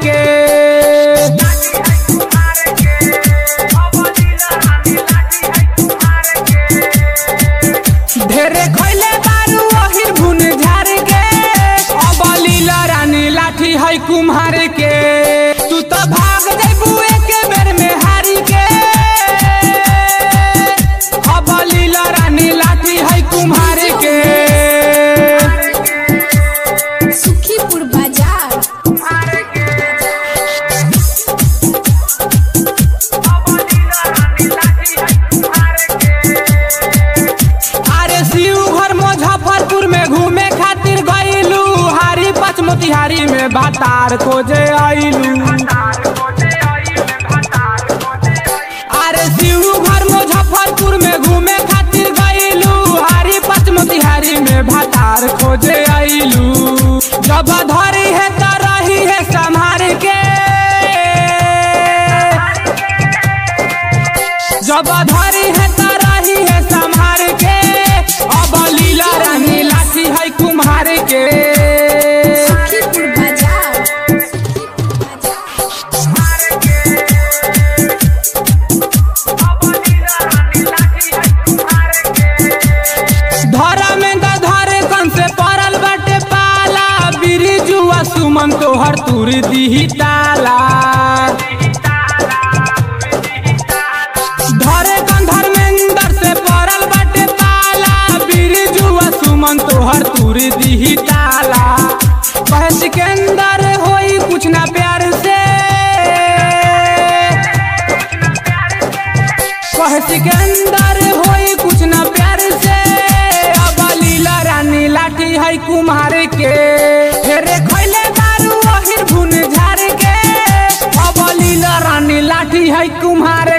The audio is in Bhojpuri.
के ढेरे खैले बारू ओहिर भुन झार के अब लीला रानी लाठी है कुम्हार के तू तो भाग जेबू एके बेर में हारी के अब लीला रानी लाठी है कुम्हार के सुखीपुर बाजार अरे शिव घर मुजफ्फरपुर में घूमे खातिर गईलू हारी पच मोतिहारी में भातार खोजे आईलू अरे शिव घर मुजफ्फरपुर में घूमे खातिर गईलू हारी पच मोतिहारी में भातार खोजे आईलू जब धरी है तो रही है संभार के जब धरी है तो रही है संभार के अब लीला रानी लाठी है कुम्हार के सुखीपुर बाजार सुखीपुर बाजार धरा में द धरे कन से पड़ल बाटे पाला बिरिजुआ सुमन तोहर तुर दीही ताला धरे कन धर्मेंद्र से पड़ल बाटे पाला बिरिजुआ सुमन तोहर तुर दीही ताला कहे सिकंदर होई कुछ ना प्यार से कहे सिकंदर होई कुछ ना प्यार से अब लीला रानी लाठी है कुम्हार के फेरे खैले दारू अहिर भुन झार के अब लीला रानी लाठी है कुम्हार